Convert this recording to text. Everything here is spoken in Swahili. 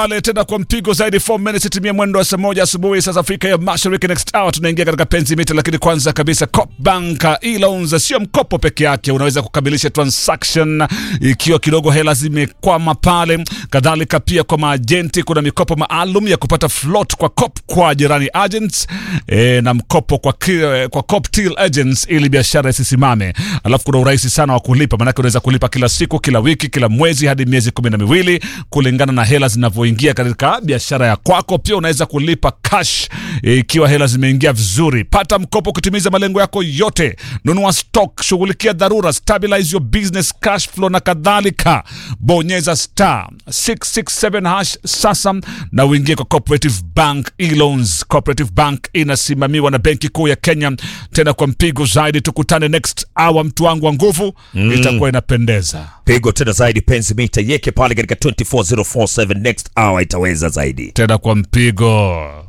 pale tena kwa mpigo zaidi 4 minutes itimia mwendo wa saa moja asubuhi saa za Afrika ya Mashariki. Next hour tunaingia katika penzi mita, lakini kwanza kabisa Copbank e-loans sio mkopo peke yake, unaweza kukamilisha transaction ikiwa kidogo hela zimekwama pale. Kadhalika pia kwa maajenti kuna mikopo maalum ya kupata float kwa cop kwa jirani agents e, na mkopo kwa, ki- kwa cop till agents ili biashara isisimame. Alafu kuna urahisi sana wa kulipa, maanake unaweza kulipa kila siku, kila wiki, kila mwezi hadi miezi kumi na miwili kulingana na hela zinavyoingia katika biashara ya kwako. Pia unaweza kulipa cash eh, ikiwa hela zimeingia vizuri. Pata mkopo kutimiza malengo yako yote, nunua stock, shughulikia dharura, stabilize your business cash flow na kadhalika. Bonyeza star 667 hash sasa na uingie kwa Cooperative Bank e-loans. Cooperative Bank inasimamiwa na Benki Kuu ya Kenya. Tena kwa mpigo zaidi, tukutane next hour, mtu wangu wa nguvu, itakuwa inapendeza. pigo tena zaidi penzi mita yeke pale katika 24047 next hour itaweza zaidi Tena kwa mpigo